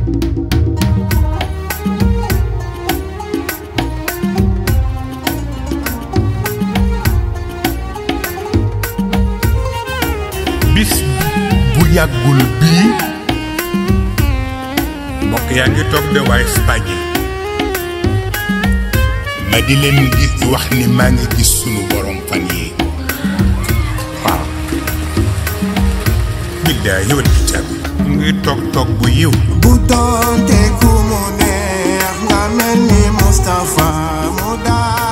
bis bu yàggul bii mbokk yaa ngi toog de waaye Espagne ma di leen gis wax ni maa ngi gis sunu borom fan yi waaw biddaa yëwat bi caabi mu ngi toog toog bu yiw bu doonte ku mu neex nga mel ni Moustapha mu daal